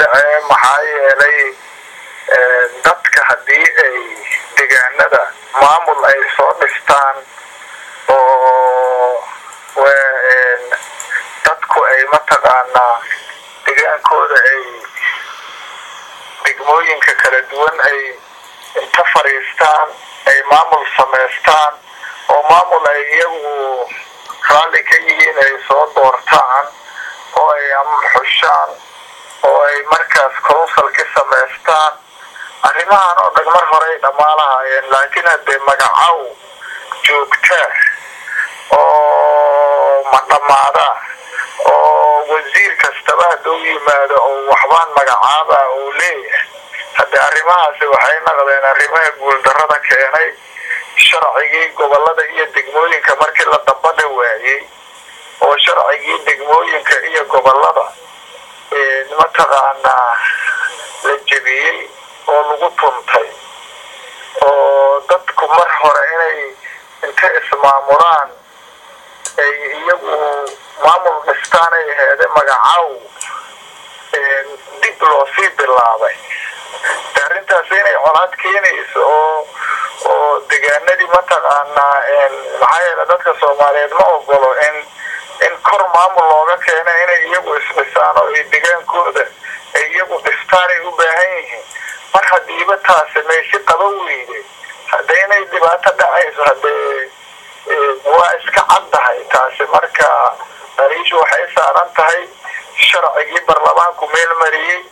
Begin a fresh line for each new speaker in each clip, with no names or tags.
dhacee maxaa yeelay dadka haddii ay deegaanada maamul ay soo dhistaan oo dadku ay mataqaanaa degaankooda ay degmooyinka kala duwan ay inta fadhiistaan ay maamul samaystaan oo maamul ay iyagu raalli ka yihiin ay soo doortaan oo ay xushaan oo ay markaas council ka samaystaan arrimahan oo dhan mar hore ay dhammaa lahaayeen laakiin haddee magacow joogtaa oo ma dhammaada oo wasiir kastaba hadduu yimaado oo waxbaan magacaaba uu leeyahay haddee arrimahaasi waxay naqdeen arrimaha guuldarrada keenay sharcigii gobolada iyo degmooyinka markii la dambadha waayey oo sharcigii degmooyinka iyo gobolada mataqaanaa la jebiyey oo lagu tuntay oo dadku mar hore inay inta ismaamulaan ay iyagu maamul dhistaan ay aheede magacow dib loo sii bilaabay de arrintaas inay colaad keenayso oo oo degaanadii mataqaanaa maxaa yeele dadka soomaaliyeed ma ogolo in in kor maamul looga keena inay iyagu isdhisaan oo ay degaankooda ay iyagu dhistaan ay u baahan yihiin mar hadiiba taasi meeshi qaba weyde hadde inay dhibaato dhacayso haddee waa iska caddahay taasi marka dariishu waxay saaran tahay sharcigii baarlamaanku meel mariyey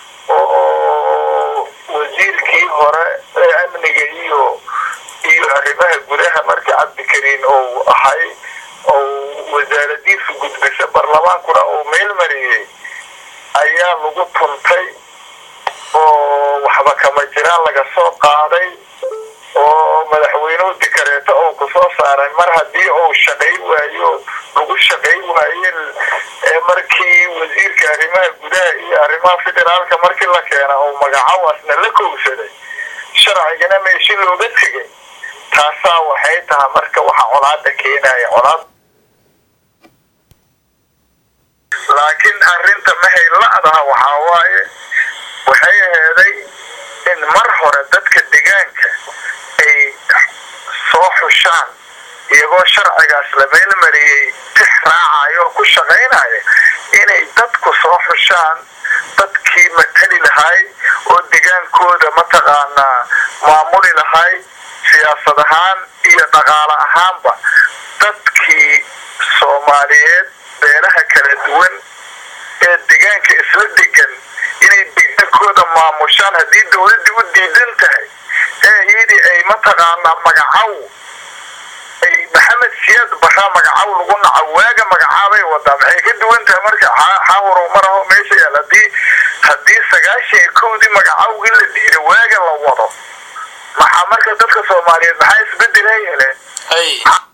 oo wasiirkii hore ee amniga iyo iyo arrimaha gudaha markii cabdikariin ou ahay ou wasaaradiisu gudbisa baarlamaankuna uu meel mariyey ayaa lagu tuntay oo waxba kama jiraan laga soo qaaday oo madaxweynuhu dikareeto oo kusoo saaray mar haddii uu shaqay waayo lagu shaqay waaye markii wasiirka arrimaha gudaha iyo arrimaha federaalka markii la keena oo magacawaasna la kowsaday sharcigana meeshi looga tegay taasaa waxay tahay marka waxa colaada keenaya colaad laakiin arrinta maxay la-daha waxaa waaye waxay aheeday in mar hore dadka degaanka ay soo xushaan iyagoo sharcigaas la meelmariyey tix raacayo oo ku shaqaynaya inay dadku soo xushaan dadkii matali lahay oo degaankooda mataqaanaa maamuli lahay siyaasad ahaan iyo dhaqaale ahaanba dadkii soomaaliyeed beelaha kala duwan ee degaanka isla degan inay degaankooda maamushaan haddii dawladdii u diidan tahay ee iyadii ay mataqaanaa magacow ay maxamed siyaad baraa magacow lagu naco waaga magacaabay wadaa maxay ka duwan tahay marka xahuro maraho meesha yaal hadii haddii sagaashan iyo kowdii magacowgii la dhiira waaga la wado maxaa marka dadka soomaaliyeed maxaa isbedelaa yeeleen